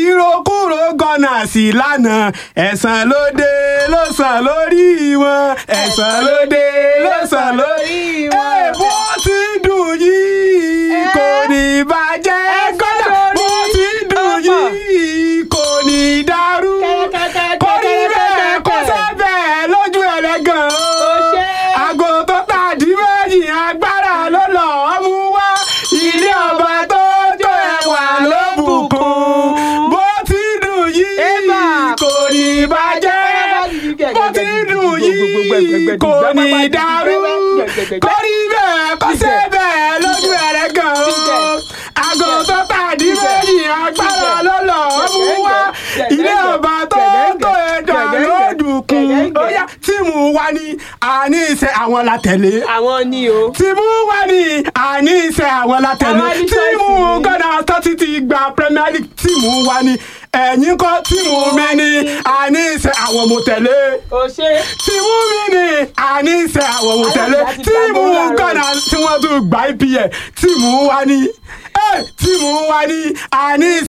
ìrokúrò gọ́nà sí lánàá ẹ̀sán ló dé ló sàn lórí wọn ẹ̀sán ló dé ló sàn lórí wọn. ẹ bó ti dùn yìí kò ní bàjẹ́ gọ́nà bó ti dùn yìí kò ní dàrú kò ní bẹ́ẹ̀ kó sẹ́bẹ̀ lójú ẹlẹ́gàn o àgò tó tàdí méjì agbára ló lọ́ọ́ mú wá ilé ọba tó jó ẹwà ló bùkún bó ti dùn yìí kò ní bàjẹ́ bó ti dùn yìí kò ní dàrú kò ní bẹ́ẹ̀ kó sẹ́bẹ̀ lójú ẹlẹ́gàn o àgò tó tàdí méjì agbára ló lọ́ọ́ mú wá ilé ọba tó tó ẹ̀dá ló dùkún ó yá tíìmù wa ni àní iṣẹ́ àwọn la tẹ̀lé àwọn ni o. tíìmù wa ni àní iṣẹ́ àwọn la tẹ̀lé Àwọn ní tíìmù choice ni. gọ́dà tọ́tí ti gba Premier League tíìmù wa ni ẹ̀yìn kọ́ tíìmù mi ni àní iṣẹ́ àwọn mo tẹ̀lé o ṣe. tíìmù mi ni àní iṣẹ́ àwọn mo tẹ̀lé Aláàbí àti tíìmù Tambola Road. gọ́dà tí wọ́n tún gba EPL tíìmù wa ni ẹ̀ tíìmù wa ni àní iṣẹ́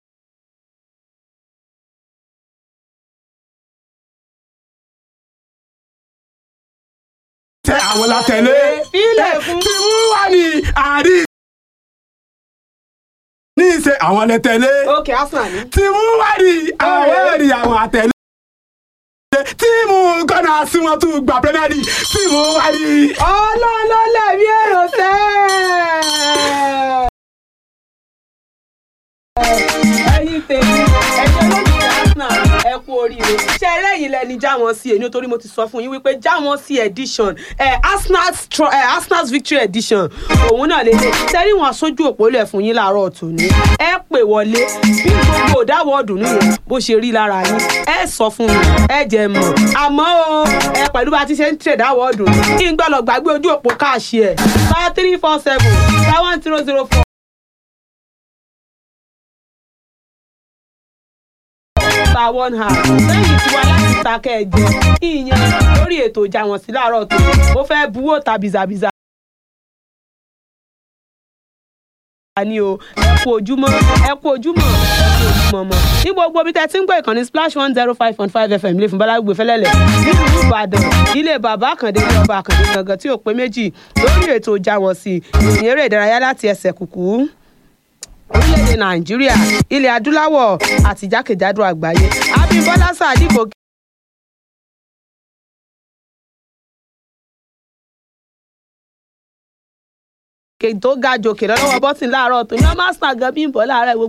àwọn la tẹ̀lé Fílẹ̀ fún. tíìmù wa ni àní ní ìṣe àwọn lẹ tẹ̀lé ok arsenal ni. tíìmù wá ní àwọn èrì àwọn àtẹ̀lé tíìmù gọ́nà sí wọn tún gba Premier League tíìmù wá ní. ọlọ́ọ̀lọ́lẹ̀ mi èrò sẹ́. ẹ̀yin tèmi ẹ̀yin olóògbé arsenal ẹ kú oríire ṣe ẹlẹ́yìn lẹni já wọn sí èyí nítorí mo ti sọ fún yín wípé já wọn sí edition ẹ arsenal stro- ẹ arsenal victory edition òun náà lè lè tẹ́rí wọn sójú òpó lẹ̀ fún yín láàárọ̀ tòní ẹ pè wọlé bí gbogbo òdáwọ̀ ọdún nìyẹn bó ṣe rí lára yín ẹ sọ fún mi ẹ jẹ́ mọ̀ àmọ́ o ẹ pẹ̀lú bá ti ṣe ń tẹ̀ dáwọ̀ ọdún kí n gbọ́dọ̀ gbàgbé ojú òpó káàṣì ẹ̀ five three four seven five one zero zero four. star one half lẹ́yìn tí wàá láti ta kẹ́ẹ̀jẹ ìyẹn lórí ètò ìjà wọn sí láàárọ̀ tó ó fẹ́ buwó ta bìzàbìzà. ni o ẹ kú ojúmọ́ ẹ kú ojúmọ́ ẹ kú ojúmọ́ mọ́ ní gbogbo ibi tẹ́ ti ń gbọ́ ìkànnì splash one zero five point five fm lè fún balagbe fẹlẹ́lẹ̀ nílùú ìbàdàn ilé bàbá àkàndé ní ọba àkàndé gangan tí ò pé méjì lórí ètò ìjà wọn sí ìròyìn eré ìdárayá láti ẹsẹ̀ kùkú orílẹ̀-èdè nàìjíríà ilẹ̀ adúláwọ̀ àti jákèjádò àgbáyé abímbọ́lá sàdíkò tó ga jòkè lọ́wọ́ bọ́sìn láàárọ̀ tó ní ọmọ arsenal gan bí ń bọ̀ láàárọ̀ ìwé